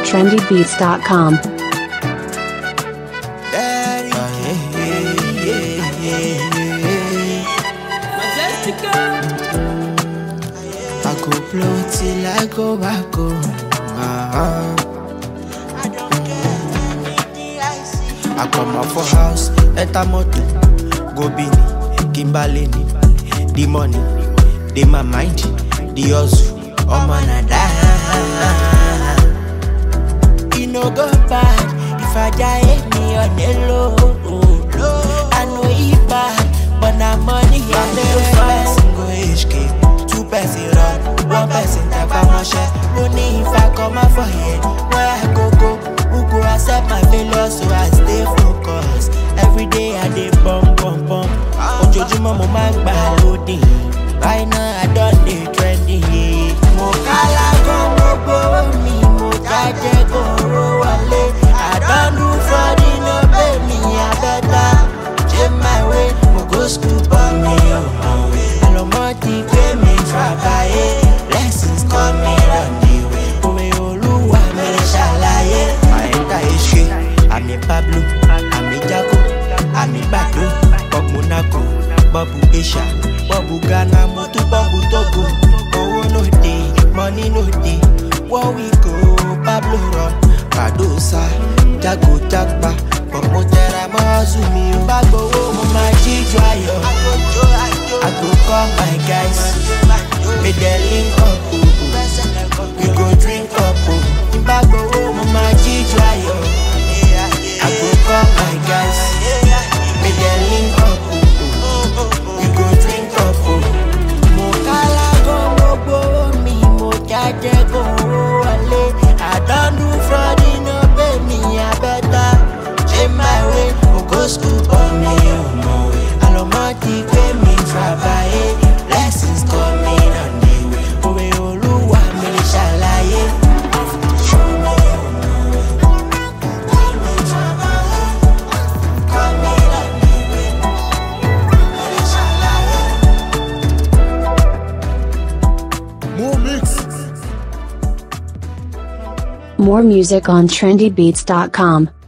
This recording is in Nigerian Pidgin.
trendybeats.com. Daddy, yeah, yeah, yeah, yeah, yeah. I go blow till I go back home. Uh-huh. I come out for house, enter motor, go bini, Kimbalini, the money, the my mind, the hustle, oh man I die. E no go bad if I die me on the low. I know e bad, but na money on the Two person go HK, two person run, one person tap my share. Only if I come out for here, where I go go. Who go accept my failure so I stay focused Every day I dey bum bum bum Ojoojúmọ́ mo máa ń gbà lóde Right now I don dey trending yeah. Mo kálá gan mo gbowó mi, mo jájẹ́ gòrò wọlé I don do fraud no pay me abẹ́ta Change my way, mo go school but mi ò mọ̀wé Àlọ́mọ́ ti gbé mi fàbáyé Blessings coming on the way Òwe olúwa mi ṣàlàyé àyíká ìṣe àmì pablo àmì jago àmì gbàdo bob monaco bob asia bob ghana mo tún bob togo owó no dey money no dey wọ́n wí kó pablo run padosa jago jagba but mo tẹra mọ́ hustle mi ò bá gbowó mo máa jíjọ ayọ̀ i go call my guys make dem link up o. we go drink up o. Nígbà gbowó mo máa jíjọ ayọ̀. I go call my guys. Make dem link up o. We go drink up o. Mo kálá gan mo gbowó mi, mo jájẹ́ gan owó wọlé. I don do fraud no pay me abẹ́ta. Change my way, mo go school but mi ò mọ̀wé. Àlọ́mọ́ ti gbé mi fàbáyé. Blessings coming on the way. Òwe olúwa mi lè ṣàlàyé. More music on trendybeats.com.